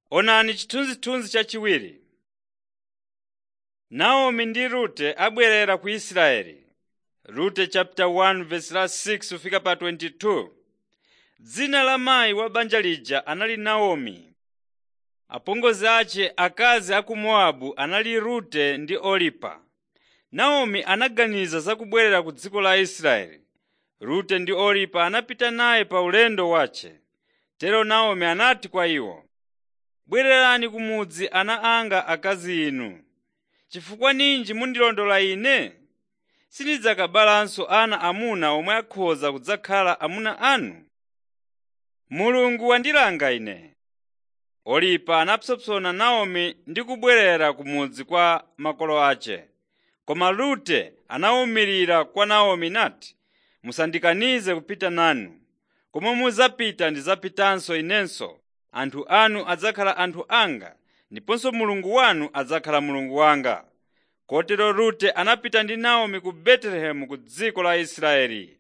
Onani chithunzithunzi chachiwiri. Naomi ndi Rute abwerera ku Israeli. Rute chapter 1 verse la 6 kufika pa 22. Dzina la mayi wa banja lija anali Naomi. Apongozi ace akazi a ku Mowabu anali Rute ndi Oripa. Naomi anaganiza za kubwerera ku dziko la Israeli. Rute ndi Oripa anapita naye pa ulendo wace. Tero Naomi anati kwa iwo, “Bwererani ku mudzi ana anga akazi inu. Chifukwa ninji mundilondola ine? Sindidzakabalanso ana amuna omwe akhoza kudzakhala amuna anu? Mulungu wandilanga ine.” Oripa anapsompsona Naomi ndi kubwerera ku mudzi kwa makolo ace. Koma Rute anawumirira kwa Naomi nati, “Musandikanize kupita nanu. Komwe mudzapita ndidzapitanso inenso. Anthu anu adzakhala anthu anga, ndiponso Mulungu wanu adzakhala Mulungu wanga.” Kotero Rute anapita ndi Naomi ku Betelehemu ku dziko la Israeli.